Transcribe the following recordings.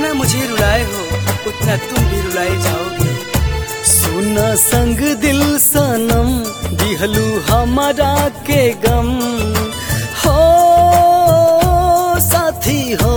जितना मुझे रुलाए हो उतना तुम भी रुलाए जाओगे सुना संग दिल सनम दिहलू हमारा के गम हो साथी हो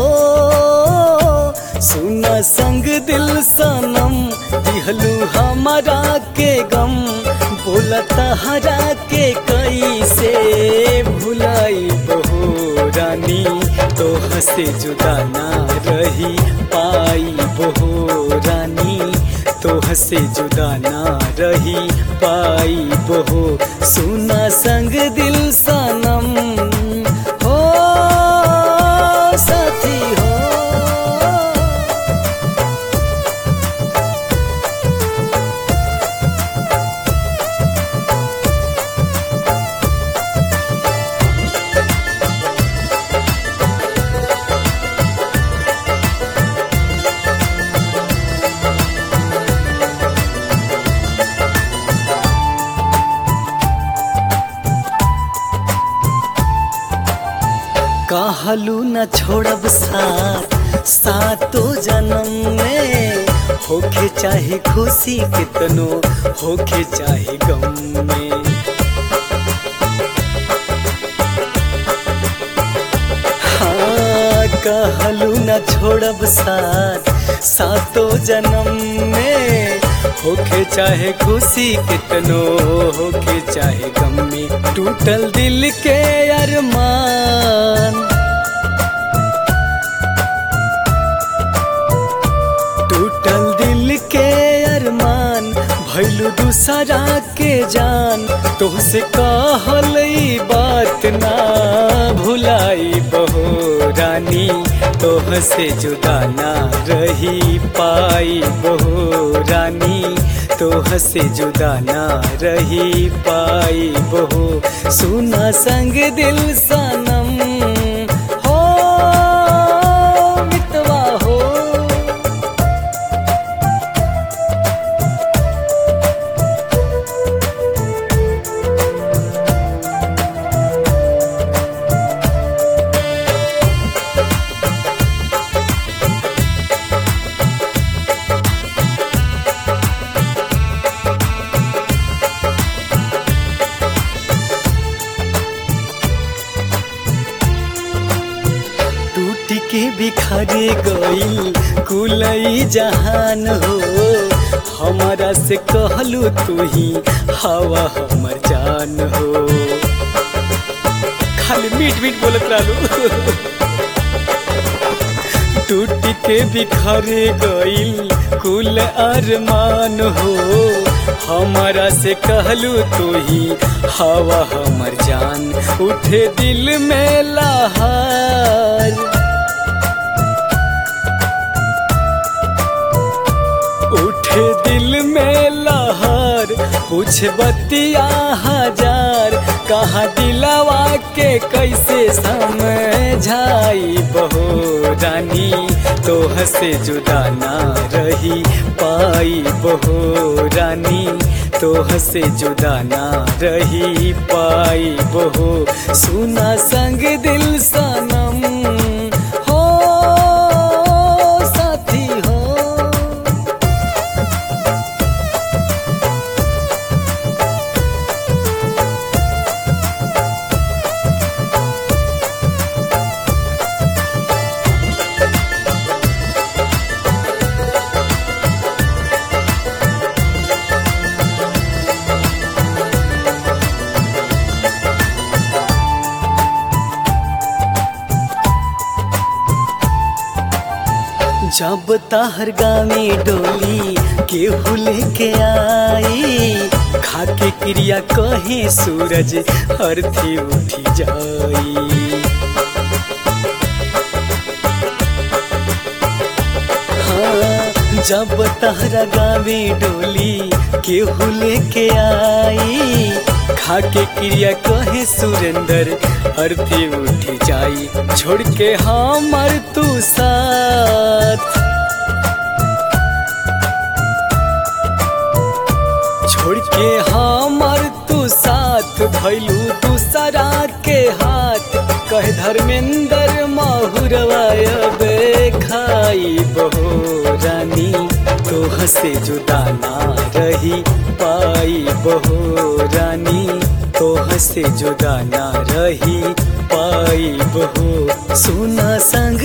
सुना संग दिल सनम दिहलू हमारा के गम बोला तहरा के कैसे भुलाई बहो रानी तो हसे जुदा ना रही पाई बहो रानी तो हसे जुदा ना रही पाई बहो सुना संग दिल सनम हो साथी हो कहलू न छोड़ब साथ सातो जन्म में होखे चाहे खुशी कितनो होखे चाहे गम में हाँ कहलू न छोड़ब साथ सातो जन्म में होखे चाहे खुशी कितनो होखे चाहे गम में टूटल दिल के अरमान टूटल दिल के अरमान भैलू दूसरा के जान तोहसे कहल ई बात ना भुलाई बहो रानी तोहसे जुदा ना रही पाई बहो रानी तोहसे जुदा ना रही पाई बहो सुना संग दिल सनम हो मितवा हो टूट के बिखरे गईल कुलई जहान हो हमारा से कहलू तू ही हवा हमर जान हो खाली मीठ मीठ बोलत रहलू टूट के बिखरे गईल कुल अरमान हो हमारा से कहलू तू ही हवा हमर जान उठे दिल में लहार उठे दिल में लहर पूछ बतिया हजार कहाँ दिलावा के कैसे समझाई बहो रानी तो हसे जुदा ना रही पाई बहो रानी तो हसे जुदा ना रही पाई बहो सुना संग दिल सनम हो साथी हो जब ताहर गामे डोली केहू लेके आई खाके क्रिया कहे सूरज अर्थी उठी जाई हाँ, जब तहरा गावे डोली केहू लेके आई खाके क्रिया कहे सुरेंद्र अर्थी उठी जाई छोड़ के हमर तू साथ छोड़ के हमर तू साथ भैलू दूसरा के हाथ कहे धर्मेंद्र माहुरवायबे खाई बहो रानी तोह से जुदा ना रही पाई बहो रानी तोह से जुदा ना रही पाई बहो सुना संग